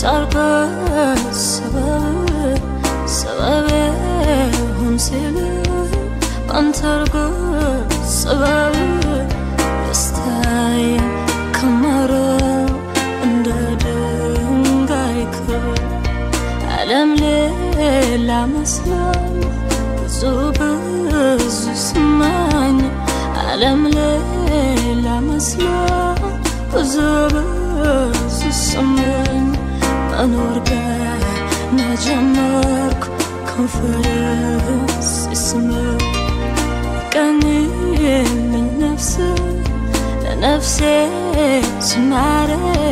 ሳርገ ሰበብ ሰበብ ሁን ሲል ባንተ አርገ ሰበብ ደስታዬ ከመረው እንደ ድንጋይ ክብር ዓለም ሌላ መስሎኝ ብዙ ብዙ ስማኝ ዓለም ሌላ መስሎኝ ብዙ ብዙ ስማኝ መኖር ገና ጀመርኩ ኮንፈረንስ ስምር ቀኝልኝ ነፍስ ለነፍሴ ዝማሬ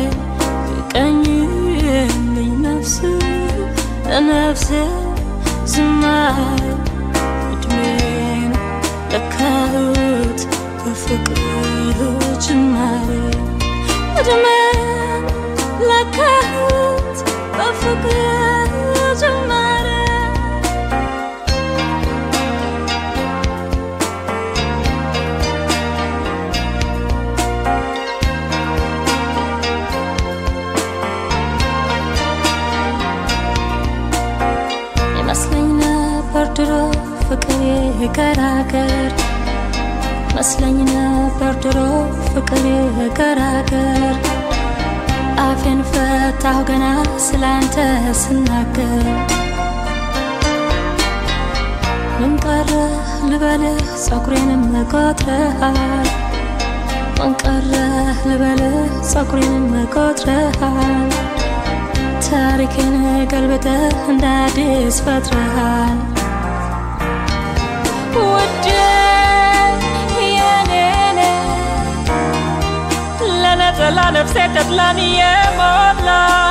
ቀኝልኝ ነፍስ ለነፍሴ ዝማሬ እድሜን ለካሁት በፍቅር ጅማሬ እድሜን ለካሁት በፍቅር ጅማሬ ይመስለኝ ነበር ድሮ ፍቅር የገራገር መስለኝ ነበር ድሮ ፍቅር የገራገር አፌን ፈታሁ ገና ስላንተ ስናገር ምን ቀረ ልበልህ ጸጉሬንም ቆጥረሃል ምን ቀረ ልበልህ ጸጉሬንም ቆጥረሃል ታሪክን ገልብጠህ እንደ አዲስ ፈጥረሃል ውዴ የኔኔ ለነጠላ ነፍሴ ተድላን የሞላ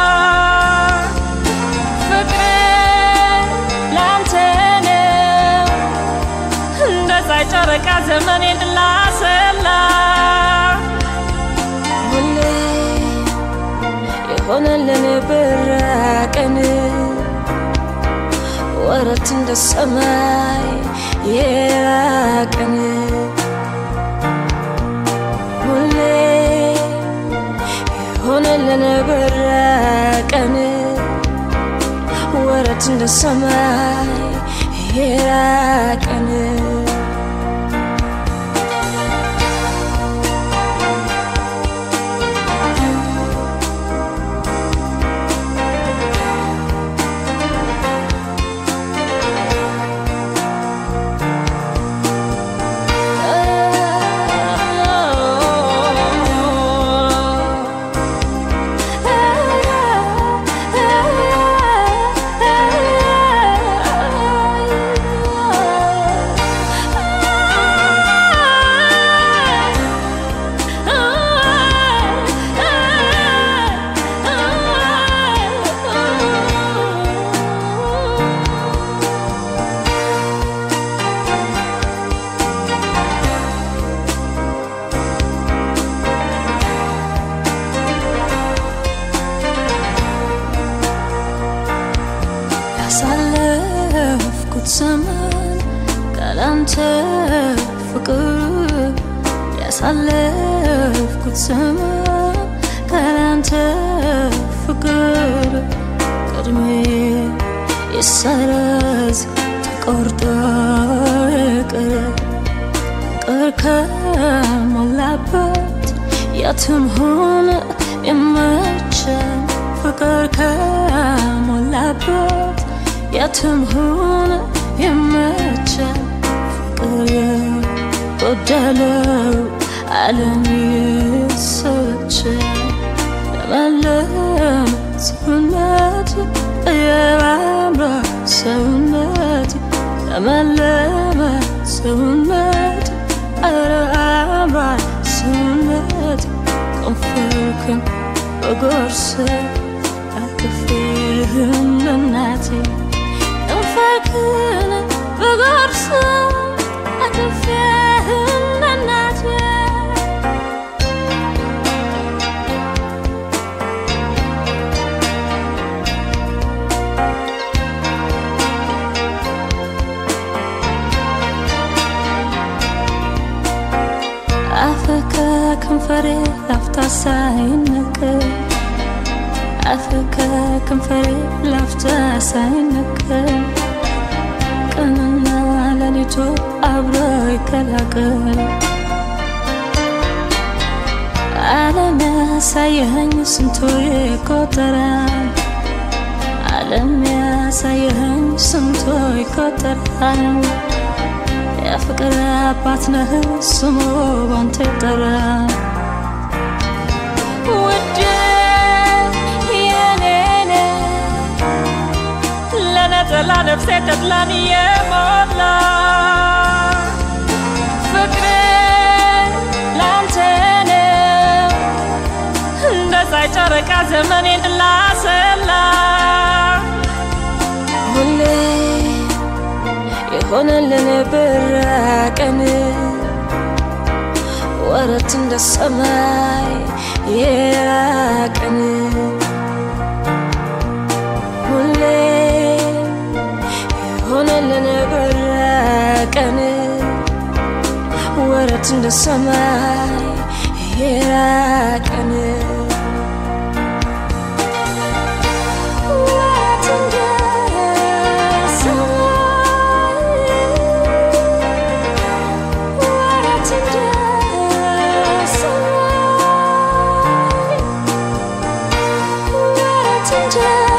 ፍቅሬ ላንተ ነው እንደ ፀሐይ ጨረቃ ዘመኔን ላሰላ ሁሌ የሆነልን ብራቀን ወረት እንደ ሰማይ የራቀን ሁሌ የሆነልን ብራቀን ወረት እንደ ሰማይ የራቀን ያሳለፍኩት ዘመን ካላንተ ፍቅር ያሳለፍኩት ዘመን ካላንተ ፍቅር ቅድሜ ይሰረዝ ተቆርጦ ይቅር ፍቅር ከሞላበት የትም ሆነ ይመቸን ፍቅር ከሞላበት የትም ሆነ ይመቸን ፍቅር የጎደለው ዓለም ይሰለቸን ለመለም ሰውነት የባምራ ሰውነት ለመለመ ሰውነት ኧረ አምሯል ሰውነት ከንፈርክን በጎርስ አቅፌህን እናቴ ከንፈርክን በጎርስ አቅፌህን እናቴ አፍ ከከንፈሬ ላፍታ ሳይነቀል አፍ ከከንፈሬ ላፍታ ሳይነቀል ቀንና ሌሊቱ አብሮ ይቀላቀል ዓለም ያሳየኸኝ ስንቱ ይቆጠራል ዓለም ያሳየኸኝ ስንቱ ይቆጠራል የፍቅር አባት ነህ ስሙ ባንተ ይጠራል ውዴ የኔ ነህ ለነጠላ ነፍሴ ተድላን የሞላ ፍቅሬ ላንተ ነው እንደ ፀሐይ ጨረቃ ዘመኔን ላሰላ ሁሌ የሆነልን ብራቀን ወረት እንደ ሰማይ የራቀን ሁሌ የሆነልን ብራቀን ወረት እንደ ሰማይ የራቀን ወረት እንደ ሰማይ ወረት እንደ ሰማይ ወረት እንደ